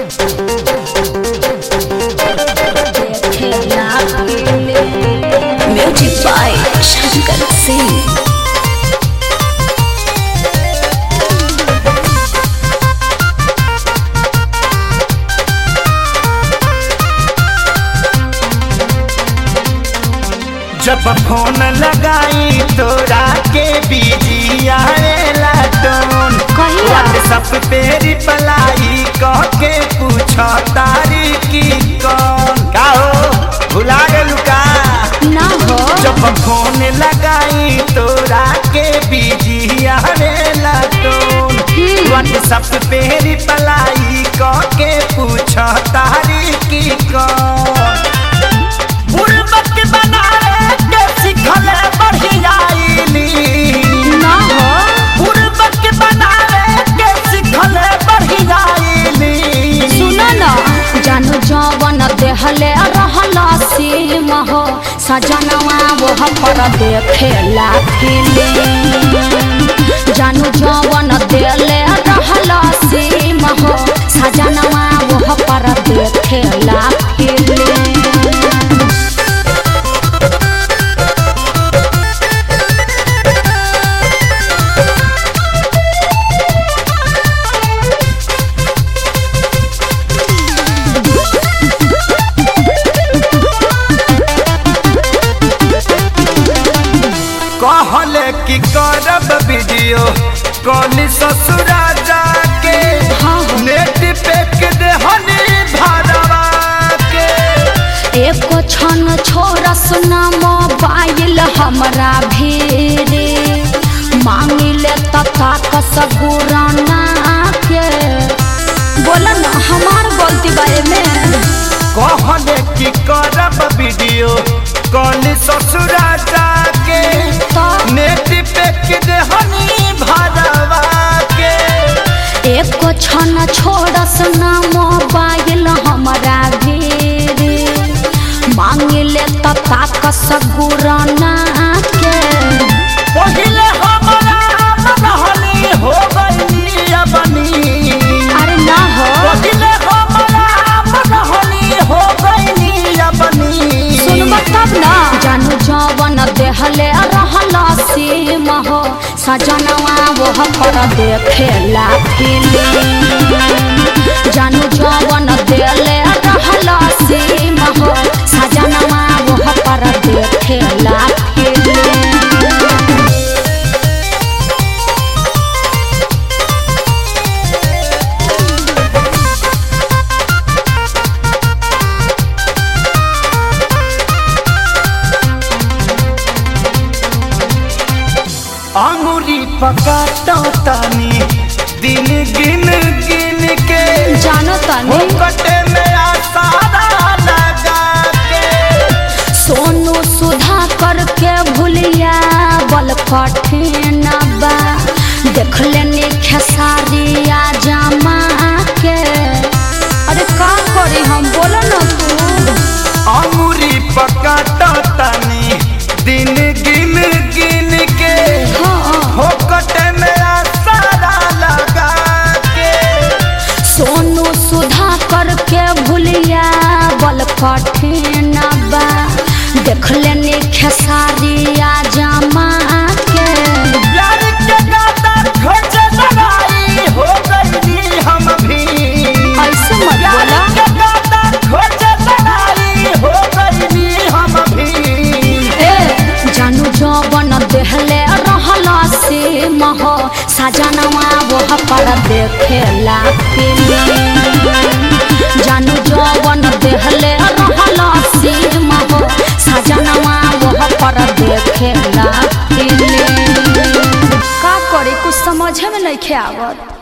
Music by Shankar Singh. जब phone लगाई तोरा के बिजी आएला टोन कहिया? व्हाट्सएप पे रिप्लाई कह के पूछ तारी की कौन का हो भुला गेलू का ना हो जब फोन लगाई तोरा के बिजी आएला टोन व्हाट्सएप पे रिप्लाई कह के पूछ तारी की कौन बुड़बक बनाए के सिखले बढ़ियाईली ना हो बुड़बक बनाए के सिखले बढ़ियाईली सुनो ना जानू जवन देहले रहल सीम हो सजनवा वो पर देखेला फिल्म जानू जवन देले रहल सीम हो सजनवा वो पर देखेला फिल्म कहले कि करब वीडियो कॉल ससुरा जाके हाँ, हाँ। नेट पे के देहनी भरवा के एको क्षण छोरा सुना मोबाइल हमरा भीरे मांगिले तथा कसगुराना के बोला ना हमार गलती बारे में कहले कि करब वीडियो कॉल ससुरा जाके तो नेट पे के देहनी भरवा के एको क्षण छोरा सुना मोबाइल हमरा भीरे मांगिले तथा कसगुराना के पहिले हमरा रहनी हो गई अपनी अरे ना हो पहिले हमरा रहनी हो गई अपनी सुनब तब ना जानू जवन देहले रहल सीम हो सजनवा वो पर देखेला फिल्म जानू जवन देले रहल सीम हो सजनवा वो पर देखेला फिल्म अंगुरी पकाता तानी दिन गिन गिन के जानो तनी कटे में आसारा लगा के सोनू सुधा करके भूलिया बल कठिन बा देख लेनी खेसारिया जमा के अरे का करी हम बोलो ना तू अंगुरी पकाता तानी दिन गिन गिन के हाँ हो कटे में आसारा लगा के सोनू सुधा करके भूलिया बल कठिन बा देख लेनी खेसारिया जमा के प्यार के गाता खोज लड़ाई हो गई हम भी ऐसे मत प्यार बोला के गाता खोज लड़ाई हो गई हम भी ए जानू जवन देहले रहल से मह सजनवा वो पर देखेला फिल्म जानू जवन देहले रहल से मह सजनवा वो पर देखेला फिल्म का करे कुछ समझे में नहीं आवत